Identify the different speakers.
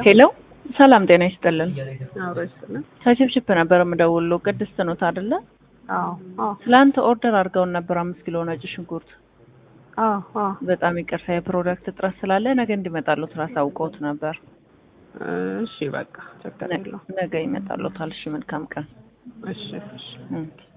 Speaker 1: ሄሎ ሰላም ጤና ይስጥልን።
Speaker 2: አብሮ ይስጥልን።
Speaker 1: ከችፕችፕ ነበር የምደውለው። ቅድስት ኖት አይደለ?
Speaker 2: አዎ አዎ
Speaker 1: ትላንት ኦርደር አድርገውን ነበር አምስት ኪሎ ነጭ ሽንኩርት።
Speaker 2: አዎ አዎ
Speaker 1: በጣም ይቅርታ የፕሮዳክት እጥረት ስላለ ነገ እንዲመጣሉት አሳውቀውት ነበር።
Speaker 2: እሺ በቃ ችግር የለውም።
Speaker 1: ነገ ይመጣሉታል። እሺ መልካም ቀን።
Speaker 2: እሺ እሺ
Speaker 1: ኦኬ